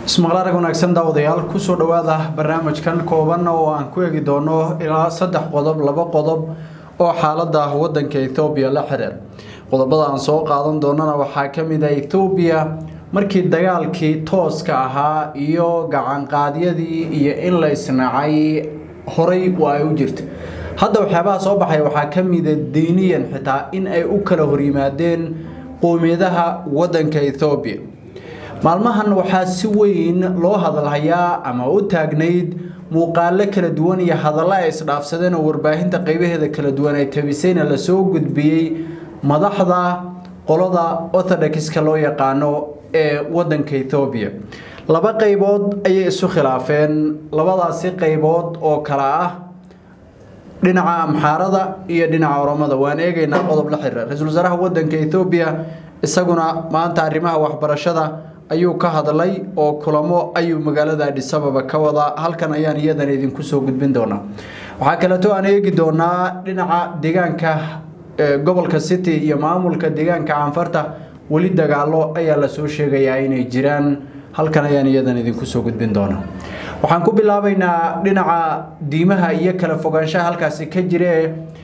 ismaqlaarag wanaagsan daawadayaal kusoo dhowaada barnaamijkan kooban oo aan ku eegi doono ilaa saddex qodob laba qodob oo xaalada wadanka ethoobiya la xiriir qodobada aan soo qaadan doonana waxaa ka mid ah ethoobiya markii dagaalkii tooska ahaa iyo gacanqaadyadii iyo in la isnacay horay waa ay u jirta hadda waxyaabaha soo baxay waxaa ka mida diiniyan xitaa in ay u kala horyimaadeen qowmiyadaha wadanka ethoobiya maalmahan waxaa si weyn loo hadalhayaa ama u taagnayd muuqaalo kala duwan iyo hadalla ay isdhaafsadeen oo warbaahinta qeybaheeda kala duwan ay tabisayna lasoo gudbiyey madaxda qolada orthodoxiska loo yaqaano ee wadanka ethoobiya laba qeybood ayay isu khilaafeen labadaasi qeybood oo kala ah dhinaca amxaarada iyo dhinaca oromada waan eegaynaa qodob la xiriira ra-iisul wasaaraha wadanka ethoobiya isaguna maanta arrimaha waxbarashada ayuu ka hadlay oo kulamo ayuu magaalada adhisababa ka wadaa halkan ayaan iyadan idinku soo gudbin doonaa waxaa kaleeto aan eegi doonaa dhinaca deegaanka gobolka city iyo maamulka deegaanka canfarta weli dagaalo ayaa lasoo sheegayaa inay jiraan halkan ayaan iyadan idinku soo gudbin doonaa waxaan ku bilaabaynaa dhinaca diimaha iyo kala fogaanshaha halkaasi ka jire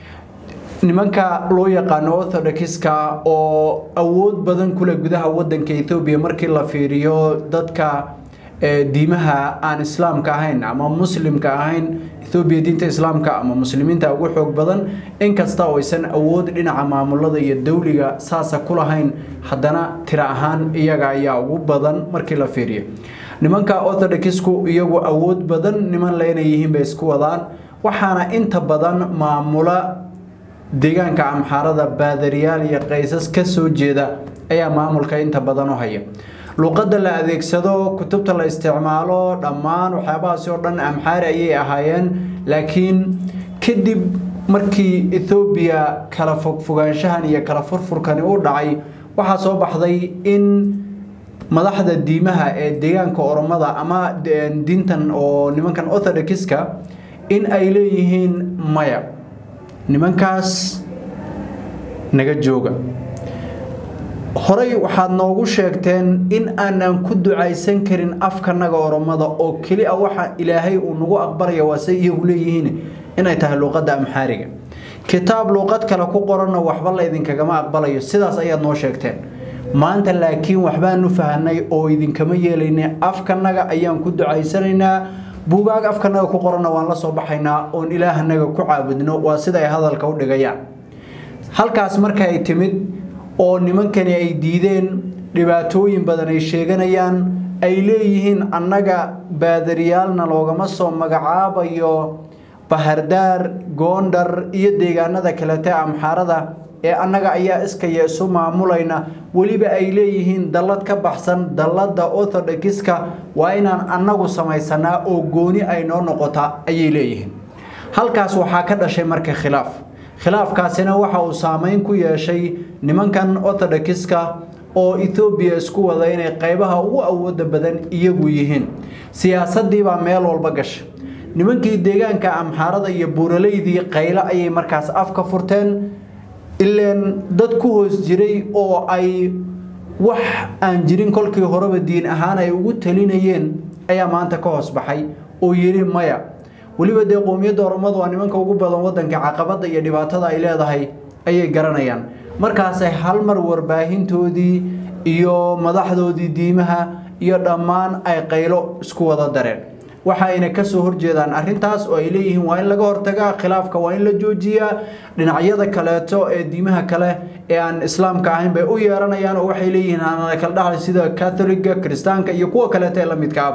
nimanka loo yaqaano orthodoxiska oo awood badan kule gudaha wadanka ethoobiya markii la fiiriyo dadka diimaha aan islaamka ahayn ama muslimka ahayn ethoobiya diinta islaamka ama muslimiinta ugu xoog badan inkasta oo aysan awood dhinaca maamulada iyo dowliga saasa ku lahayn haddana tira ahaan iyaga ayaa ugu badan markii la fiiriyo nimanka orthodoxku iyagu awood badan niman le inay yihiin bay isku wadaan waxaana inta badan maamula deegaanka amxaarada baadariyaal iyo qaysas ka soo jeeda ayaa maamulka inta badan u haya luqadda la adeegsado kutubta la isticmaalo dhammaan waxyaabahaasi oo dhan amxaari ayay ahaayeen laakiin kadib markii ethoobiya kala fogfogaanshahan iyo kala furfurkani u dhacay waxaa soo baxday in madaxda diimaha ee deegaanka oromada ama diintan oo nimankan orthodoxiska in ay leeyihiin maya nimankaas naga jooga horey waxaad noogu sheegteen in aanan ku ducaysan karin afkanaga oromada oo keli a waxa ilaahay uu nagu aqbalaya waase iyagu leeyihiin inay tahay luuqadda amxaariga kitaab luuqad kale ku qoranna waxba laydinkagama aqbalayo sidaas ayaad noo sheegteen maanta laakiin waxbaanu fahanay oo idinkama yeelayna afkanaga ayaan ku ducaysanaynaa buugaag afkanaga ku qoranna waan la soo baxaynaa oon ilaahanaga ku caabudno waa sida ay hadalka u dhigayaan halkaas marka ay timid oo nimankani ay diideen dhibaatooyin badan ay sheeganayaan ay leeyihiin annaga baadariyaalna loogama soo magacaabayo bahardaar goondhar iyo deegaanada kalete amxaarada ee annaga ayaa iskaya isu maamulayna weliba ay leeyihiin dallad ka baxsan dalladda orthodoxiska waa inaan annagu samaysanaa oo gooni ay noo noqota ayay leeyihiin halkaas waxaa ka dhashay marka khilaaf khilaafkaasina waxa uu saameyn ku yeeshay nimankan orthodoxiska oo ethoobiya isku wada inay qaybaha ugu awooda badan iyagu yihiin siyaasadiibaa meel walba gasha nimankii deegaanka amxaarada iyo buuraleydii qaylo ayay markaas afka furteen ileen dad ku hoos jiray oo ay wax aan jirin kolkii horeba diin ahaan ay ugu talinayeen ayaa maanta ka hoos baxay oo yidhi maya weliba dee qowmiyadda oromadu waa nimanka ugu badan wadanka caqabada iyo dhibaatada ay leedahay ayay garanayaan markaasay hal mar warbaahintoodii iyo madaxdoodii diimaha iyo dhammaan ay qaylo isku wada dareen waxayna kasoo horjeedaan arintaas oo ay leeyihiin waa in laga hortagaa khilaafka waa in la joojiyaa dhinacyada kaleeto ee diimaha kale ee aan islaamka ahayn bay u yeeranayaan oo waxay leeyihiin aanala kala dhaxlay sida catholiga kiristaanka iyo kuwa kaleeto ee la midkaaba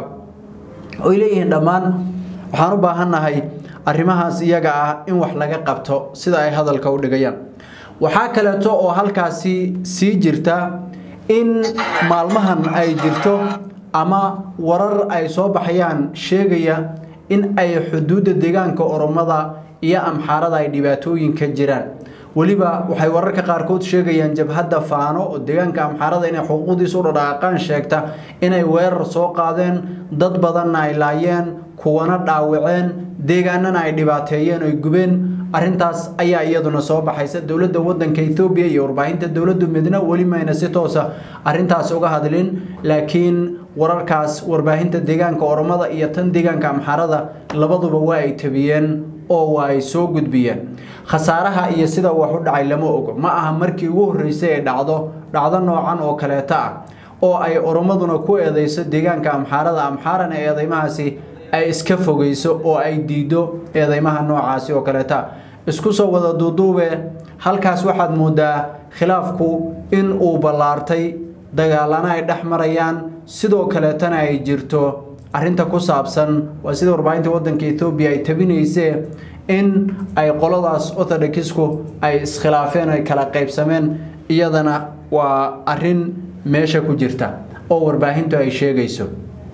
oy leeyihiin dhammaan waxaan u baahannahay arrimahaas iyaga ah in wax laga qabto sida ay hadalka u dhigayaan waxaa kaleeto oo halkaasi sii jirta in maalmahan ay jirto ama warar ay soo baxayaan sheegaya in ay xuduudda deegaanka oromada iyo amxaarada ay dhibaatooyin ka jiraan weliba waxay wararka qaarkood sheegayaan jabhadda faano oo deegaanka amxaarada inay xuquuqdiisu u dhadhaaqaan sheegta inay weerar soo qaadeen dad badanna ay laayeen kuwana dhaawaceen deegaanana ay dhibaateeyeen oy gubeen arintaas ayaa iyaduna soo baxaysa dowladda wadanka ethoobiya iyo warbaahinta dowladdu midna weli mayna si toosa arintaas uga hadlin laakiin wararkaas warbaahinta deegaanka oromada iyo tan deegaanka amxaarada labaduba waa ay tabiyeen oo waa ay soo gudbiyeen khasaaraha iyo sida wax u dhacay lama ogo ma aha markii ugu horreysay ay dhacdo dhacdo noocan oo kaleeto ah oo ay oromaduna ku eedeyso deegaanka amxaarada amxaarana eedeymahaasi ay iska fogeyso oo ay diido eedeymaha noocaasi oo kaleeta isku soo wada duuduube halkaas waxaad moodaa khilaafku in uu ballaartay dagaalana ay dhex marayaan sidoo kaleetana ay jirto arinta ku saabsan waa sida warbaahinta wadanka ethoobiya ay tabinaysee in ay qoladaas orthodokisku ay iskhilaafeen ay kala qaybsameen iyadana waa arin meesha ku jirta oo warbaahintu ay sheegayso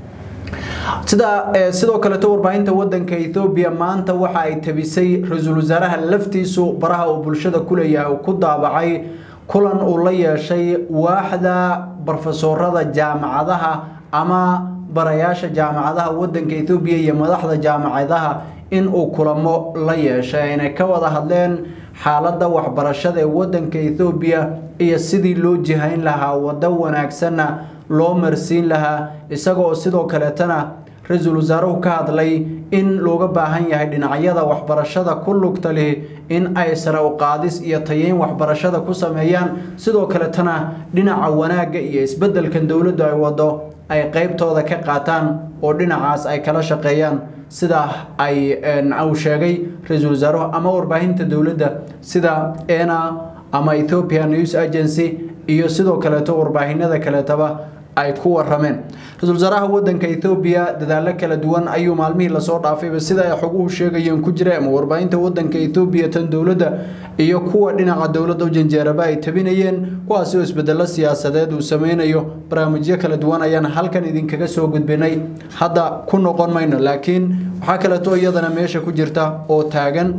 sida sidoo kaleeto warbaahinta wadanka ethoobiya maanta waxa ay tabisay ra-iisul wasaaraha laftiisu baraha uu bulshada ku leeyahay uu ku daabacay kulan uu la yeeshay waaxda barofesoorada jaamacadaha ama barayaasha jaamacadaha wadanka ethoobiya iyo madaxda jaamacadaha in uu kulamo la yeeshay ayna ka wada hadleen xaaladda waxbarashada ee wadanka ethoobiya iyo sidii loo jihayn lahaa waddo wanaagsanna loo marsiin lahaa isagaoo sidoo kaleetana ra-iisul wasaaruhu ka hadlay in looga baahan yahay dhinacyada waxbarashada ku lugta leh in ay sare u qaadis iyo tayeyn waxbarashada ku sameeyaan sidoo kaletana dhinaca wanaagga iyo isbeddelkan dowladdu ay wado ay qeybtooda ka qaataan oo dhinacaas ay kala shaqeeyaan sida ay uu sheegay ra-iisul wasaaruhu ama warbaahinta dowladda sida ena ama ethiopian news agency iyo sidoo kaleeto warbaahinada kaleetaba ay ku warameen ra-iisul wasaaraha wadanka ethoobiya dadaalo kala duwan ayuu maalmihii lasoo dhaafayba sida ay xoguhu sheegayeen ku jira ama warbaahinta wadanka ethoobiya tan dowladda iyo kuwa dhinaca dowladda janjeeraba ay tabinayeen kuwaasi oo isbedelo siyaasadeed uu sameynayo barnaamijyo kala duwan ayaan halkan idinkaga soo gudbinay hadda ku noqon mayno laakiin waxaa kaleeto iyadana meesha ku jirta oo taagan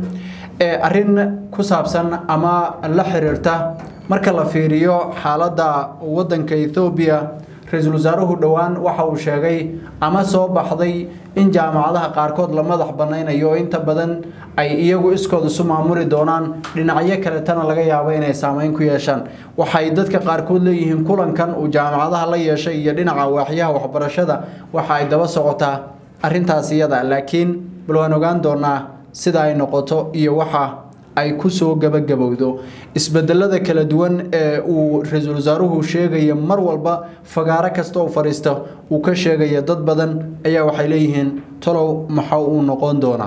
arrin ku saabsan ama la xiriirta marka la fiiriyo xaaladda wadanka ethoobiya ra-iisul wasaaruhu dhowaan waxa uu sheegay ama soo baxday in jaamacadaha qaarkood la madax banaynayo oo inta badan ay iyagu iskood isu maamuli doonaan dhinacyo kaletana laga yaabo inay saameyn ku yeeshaan waxay dadka qaarkood leeyihiin kulankan uu jaamacadaha la yeeshay iyo dhinaca waaxyaha waxbarashada waxa ay daba socotaa arintaas iyada laakiin bal waan ogaan doonaa sida ay noqoto iyo waxa ay kusoo gabagabowdo isbedelada kala duwan ee uu ra-iisul wasaaruhu sheegaya mar walba fagaaro kasta oo fadhiista uu ka sheegaya dad badan ayaa waxay leeyihiin talow maxa uu noqon doonaa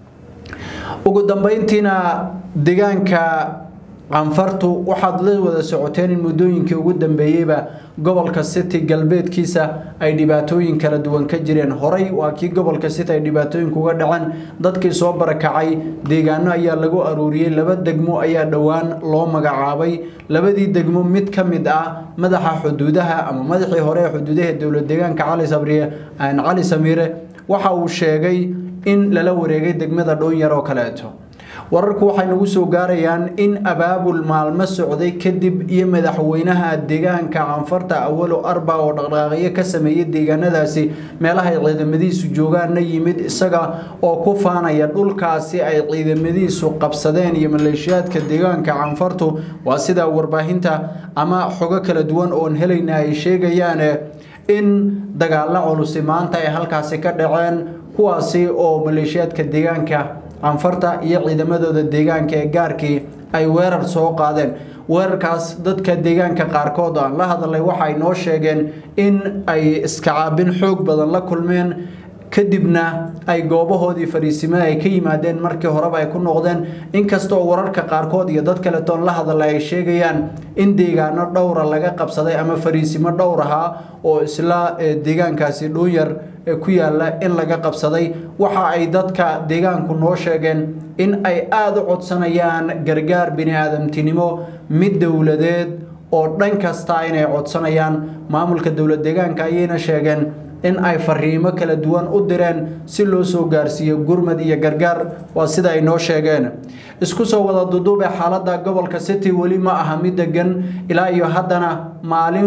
ugu dambeyntiina deegaanka canfartu waxaad la wada socoteen in muddooyinkii ugu dambeeyeyba gobolka city galbeedkiisa ay dhibaatooyin kala duwan ka jireen horey waa kii gobolka city ay dhibaatooyinku uga dhaceen dadkii soo barakacay deegaano ayaa lagu aruuriyey laba degmo ayaa dhowaan loo magacaabay labadii degmo mid ka mid ah madaxa xuduudaha ama madaxii hore ee xuduudaha dowlad deegaanka cali sabriye cali samiire waxa uu sheegay in lala wareegay degmada dhoonyar oo kaleeto wararku waxay nagu soo gaarayaan in abaabul maalmo socday kadib iyo madaxweynaha deegaanka canfarta awalo arba oo dhaqdhaqaaqyo ka sameeyey deegaanadaasi meelaha ay ciidamadiisu joogaanna yimid isaga oo ku faanaya dhulkaasi ay ciidamadiisu qabsadeen iyo maleeshiyaadka deegaanka canfartu waa sida warbaahinta ama xogo kala duwan oon helayna ay sheegayaan in dagaallo culusi maanta ay halkaasi ka dhaceen kuwaasi oo maleeshiyaadka deegaanka canfarta iyo ciidamadooda deegaanka ee gaarkii ay weerar soo qaadeen weerarkaas dadka deegaanka qaarkood aan la hadlay waxay noo sheegeen in ay iskacaabin xoog badan la kulmeen kadibna ay goobahoodii fariisimada ay ka yimaadeen markii horeba ay ku noqdeen inkastoo wararka qaarkood iyo dad kaletoon la hadlay ay sheegayaan in deegaano dhowra laga qabsaday ama fariisimo dhowr ahaa oo isla deegaankaasi dhuunyar ku yaala in laga qabsaday waxa ay dadka deegaanku noo sheegeen in ay aada u codsanayaan gargaar bini-aadamtinimo mid dowladeed oo dhan kasta inay codsanayaan maamulka dowlad deegaanka ayayna sheegeen in ay fariimo kala duwan u direen si loo soo gaarsiiyo gurmad iyo gargaar waa sida ay noo sheegeen isku soo wada duduube xaaladda gobolka city weli ma aha mid degan ilaa iyo haddana maalin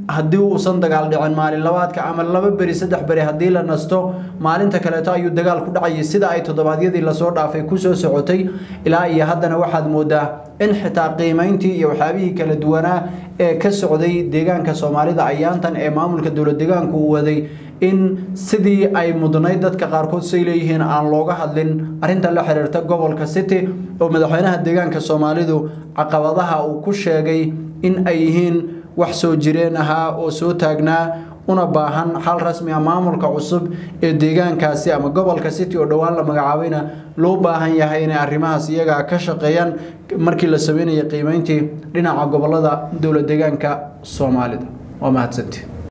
haddii uusan dagaal dhicin maalin labaadka ama laba beri saddex beri haddii la nasto maalinta kaleeto ayuu dagaal ku dhacayay sida ay toddobaadyadii lasoo dhaafay kusoo socotay ilaa iyo haddana waxaad moodaa in xitaa qiimeyntii iyo waxyaabihii kala duwanaa ee ka socday deegaanka soomaalida ayaantan ee maamulka dowlad deegaanku uu waday in sidii ay mudnayd dadka qaarkood say leeyihiin aan looga hadlin arrinta la xiriirta gobolka city oo madaxweynaha deegaanka soomaalidu caqabadaha uu ku sheegay in ay yihiin wax soo jireen ahaa oo soo taagnaa una baahan xal rasmi ah maamulka cusub ee deegaankaasi ama gobolka city oo dhowaan la magacaabayna loo baahan yahay inay arrimahaas iyaga ka shaqeeyaan markii la sameynayay qiimeyntii dhinaca gobolada dowlad deegaanka soomaalida waa mahadsanti